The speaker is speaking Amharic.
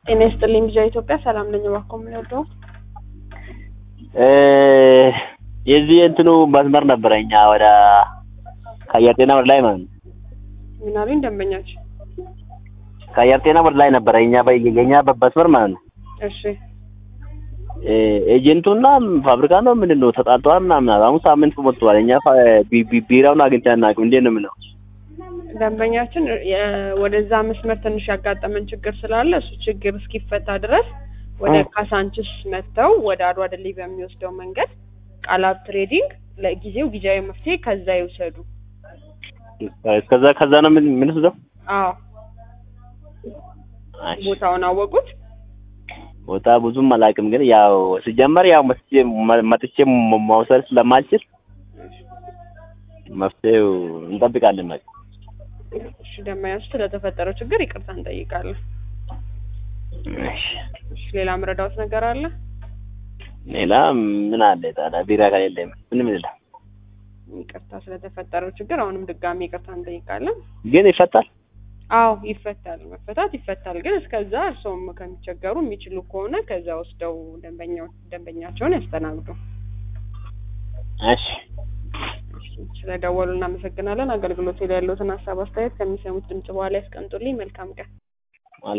ጤና ይስጥልኝ ልጃ ኢትዮጵያ ሰላም ነኝ። እባክዎ ምን ያለው የዚህ እንትኑ መስመር ነበረ እኛ ወደ ከአየር ጤና ወደ ላይ ማለት ነው። ምን አሉኝ ደንበኛችን? ከአየር ጤና ወደ ላይ ነበረ እኛ የኛ መስመር ማለት ነው። እሺ ኤጀንቱና ፋብሪካ ነው ምንድን ነው ተጣልተዋል ምናምን አሉ። አሁን ሳምንት ሞልተዋል። እኛ ቢ- ቢ- ቢራውን አግኝተን አናውቅም። እንዴት ነው የምለው? ደንበኛችን የ- ወደዛ መስመር ትንሽ ያጋጠመን ችግር ስላለ እሱ ችግር እስኪፈታ ድረስ ወደ እ። ካሳንችስ መጥተው ወደ አድዋ ድልድይ በሚወስደው መንገድ ቃላብ ትሬዲንግ ለጊዜው ጊዜያዊ መፍትሄ ከዛ ይውሰዱ። እስከዛ ከዛ ነው ምን ምን ወስደው አዎ ቦታውን አወቁት። ቦታ ብዙም አላውቅም፣ ግን ያው ሲጀመር ያው መጥቼ መጥቼ መውሰድ ስለማልችል መፍትሄው እንጠብቃለን። በቃ እሺ ደንበኛችን ስለተፈጠረው ችግር ይቅርታ እንጠይቃለን። እሺ። እሺ ሌላ ምረዳውት ነገር አለ? ሌላ ምን አለ ታዲያ? ቢራ ከሌለ ምንም የለም። ይቅርታ ስለተፈጠረው ችግር አሁንም ድጋሚ ይቅርታ እንጠይቃለን። ግን ይፈታል። አዎ ይፈታል፣ መፈታት ይፈታል። ግን እስከዛ እርስዎም ከሚቸገሩ የሚችሉ ከሆነ ከዛ ወስደው ደንበኛው ደንበኛቸውን ያስተናግዱ። እሺ ስለደወሉ እናመሰግናለን። አገልግሎቱ ላይ ያለውትን ሀሳብ አስተያየት ከሚሰሙት ድምጽ በኋላ ያስቀምጡልኝ። መልካም ቀን።